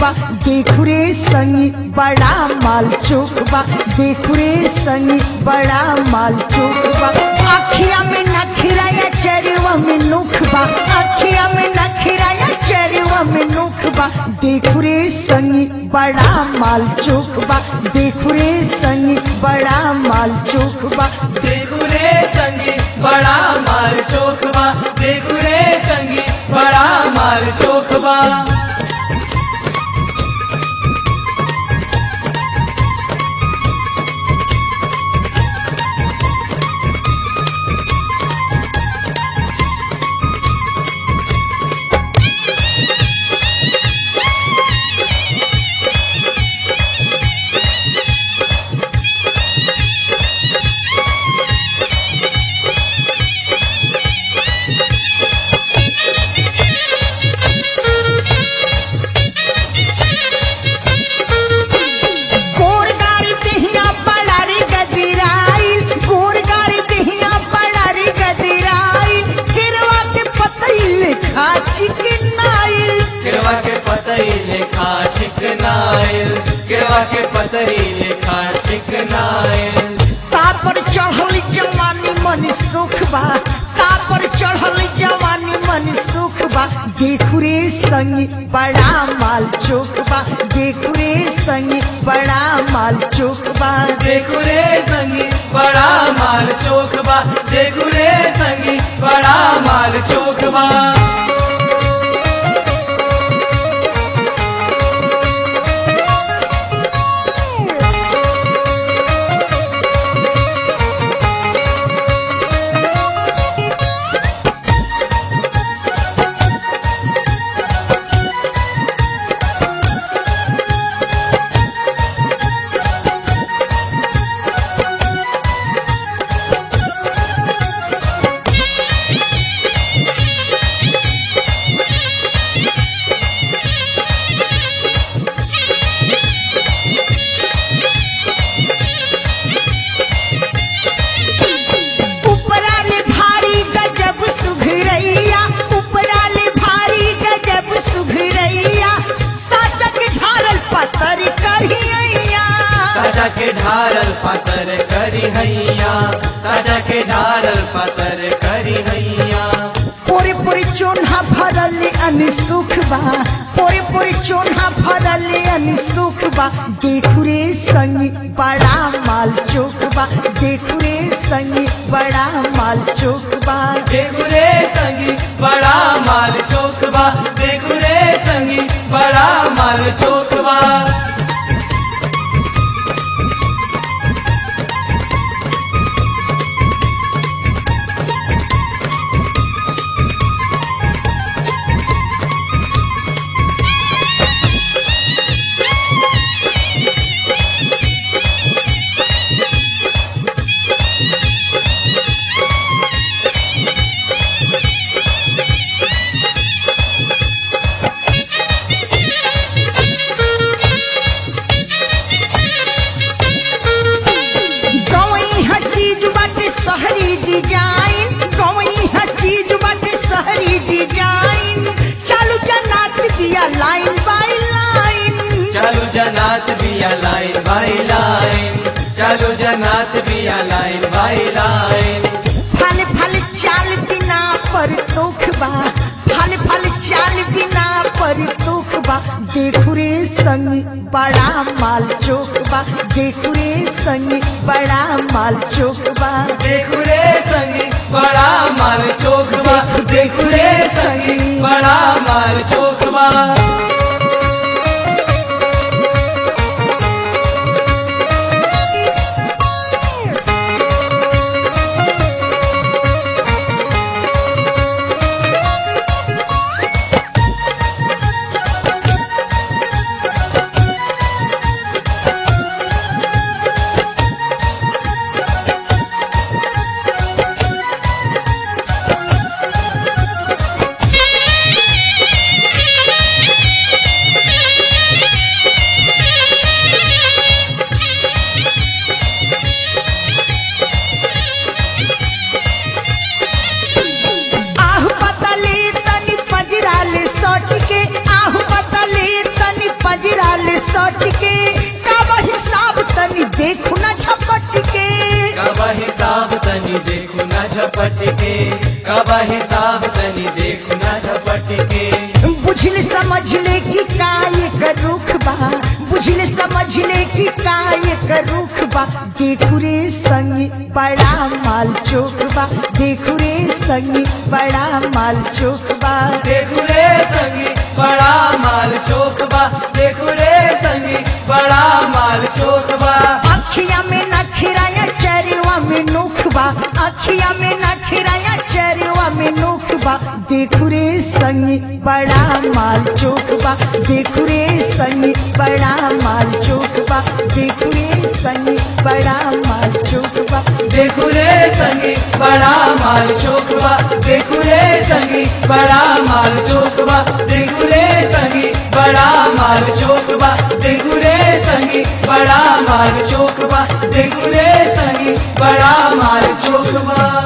बा देखु रे संगी बड़ा माल चोख बा देखु रे संगी बड़ा माल चोख बा अखिया में नखरा या चरवा में नुख बा अखिया में नखरा या चरवा में नुख बा देखु रे संगी बड़ा माल चोख बा देखु रे संगी बड़ा माल चोख बा देखू रे संगी बड़ा मार चोखबा देखू रे संगी बड़ा मार चोखबा गोर गाड़ी दहिया बड़ा रे गदिराइल गोर गाड़ी दहिया बड़ा रे गदिराइल गिरवा के पतैल खा चिकनाइल गिरवा के पतई लेखा चिकनाइल गिरवा के पतई लेखा चिकनाइल तापर चढ़ल जवानी मन सुख बा तापर चढ़ल जवानी मन सुख बा देखु रे संगी बड़ा माल चोख बा देखु रे संगी बड़ा माल चोख बा देखू रे संगी बड़ा मार चोखबा देखू रे संगी बड़ा मार चोखबा उपराले भारी गजब सुघरैया उपराले भारी गजब सुघरैया साचक झारल पत्थर करियैया ताजा के ढारल पतर करी हैया ताजा के ढारल पतर करी हैया पोरे पोरे चोन्हा भरल अनसुख बा पोरे पोरे चोन्हा भरल अनसुख बा देखु रे संगी बड़ा माल चोख बा देखु रे संगी बड़ा माल चोख बा देखू रे संगी बड़ा माल चोखबा देखू रे संगी बड़ा माल चोखबा गवई ह चीज बाटे शहरी डिजाइन गवई ह चीज बाटे शहरी डिजाइन चालू जनात दिया लाइन बाय लाइन चालू जनात बिया लाइन बाई लाइन चालू जनात बिया लाइन बाई लाइन फल फल चाल बिना पर तोख बा फल फल चाल बिना पर तोख बा देखु रे संगी बड़ा माल चोख बा देखु रे संगी बड़ा माल चोख बा देखू रे संगी बड़ा माल चोखबा देखू रे संगी बड़ा माल चोखबा बा हिसाब तनी देख ना झपट के बुझल समझ ले कि काय का रुख बा बुझल समझ ले कि काय का रुख बा देखू रे संगी बड़ा माल चोक बा देखू रे संगी बड़ा माल चोक बा देखू रे संगी बड़ा माल चोक बा देखू रे संगी बड़ा माल चोक बा अखिया में नखराया चरवा में नुख बा अखिया में नखराया चरवा में नुख बा देखू रे संगी बड़ा माल चोक बा देखू रे संगी बड़ा माल चोक बा देखू रे संगी बड़ा माल चोक बा देखू रे संगी बड़ा माल चोक बा देखू रे संगी बड़ा माल चोक बा देखू रे संगी बड़ा माल चोक बा देखू रे संगी बड़ा माल चोक बा देखू रे संगी बड़ा माल चोक बा